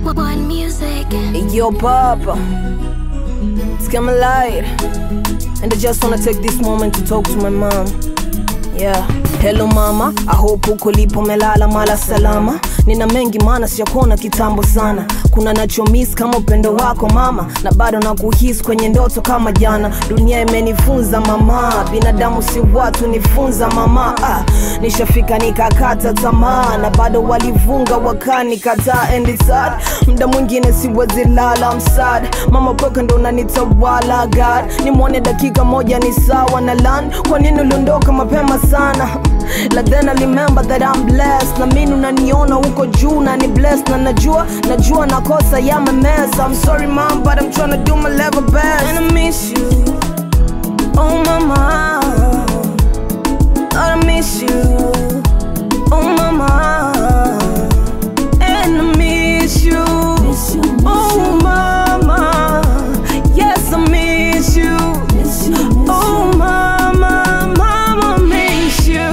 One music. Yo, Papa, it's coming light, and I just wanna take this moment to talk to my mom. Yeah. Hello mama, I hope uko lipo melala mala salama. Nina mengi maana sijakuona kitambo sana. Kuna nacho miss kama upendo wako mama, na bado nakuhisi kwenye ndoto kama jana. Dunia imenifunza mama, binadamu si watu, nifunza mama. Ah, nishafika nikakata tamaa, na bado walivunga wakanikataa, and it's sad. Muda mwingine siwezi lala, I'm sad. Mama pweka ndo unanitawala God, nimwone dakika moja ni sawa na land. Kwa nini uliondoka mapema sana? Like then I remember that I'm blessed na mimi unaniona huko juu na ni blessed na najua najua nakosa ya mess I'm sorry mom but I'm trying to do my level best and I miss you oh mama Lord, I miss you oh mama and I miss you oh mama yes I miss you oh mama mama miss you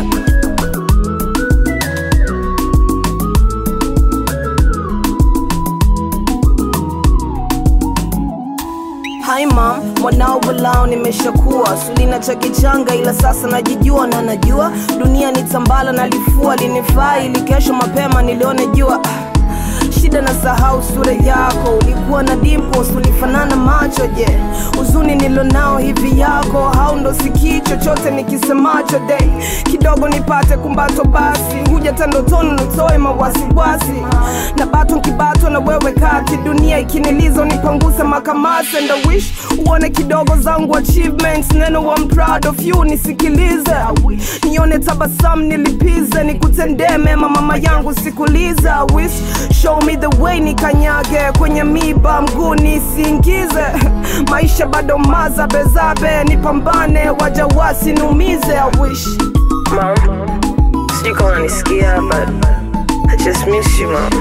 Hi mom, mwanao walao nimeshakuwa sulina cha kichanga, ila sasa najijua na najua dunia ni tambala na lifua linifaa, ili kesho mapema nilione jua. Ah, Shida na sahau sura yako, ulikuwa na dimples, ulifanana macho. Je, huzuni nilonao hivi yako hau ndo sikii chochote nikisemacho? De kidogo nipate kumbato, basi huja tandotoni nitoe mawasiwasi na bato nkibato na wewe kati, dunia ikiniliza unipanguze makamasi, and I wish uone kidogo zangu achievements, neno I'm proud of you, nisikilize nione tabasamu nilipize, nikutendee mema mama yangu sikulize, I wish show me the way nikanyage kwenye miba mguu nisiingize maisha bado mazabezabe nipambane waja wasiniumize I wish Mom, sijui kama unanisikia but I just miss you mom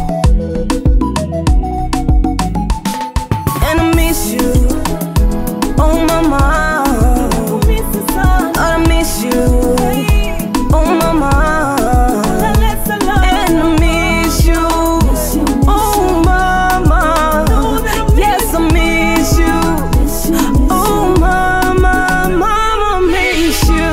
And I miss you Oh mama Lord, I miss you Oh mama And I miss you Oh mama Yes I miss you Oh mama Mama miss you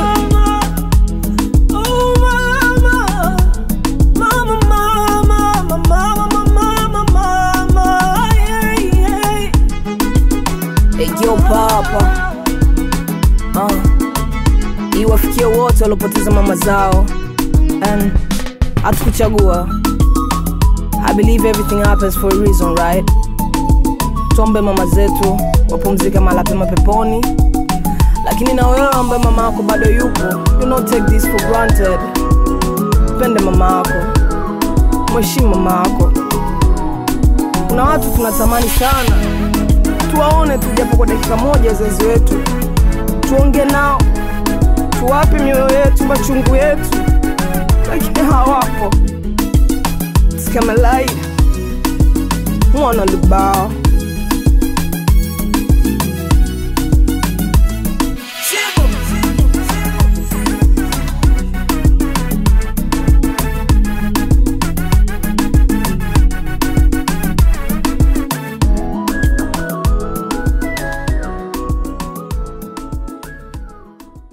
Oh mama Mama mama Mama mama mama yeah, yeah. Hey, yo papa uh, iwafikie wote waliopoteza mama zao and hatukuchagua I believe everything happens for a reason right tuombe mama zetu wapumzike mahala pema peponi lakini na wewe ambaye mama yako bado yupo you not take this for granted pende mama yako mheshimu mama yako kuna watu tunatamani sana tuwaone tu japo kwa dakika moja wazazi wetu tuonge nao tuwape mioyo yetu machungu yetu lakini hawapo It's kama light mwana lubao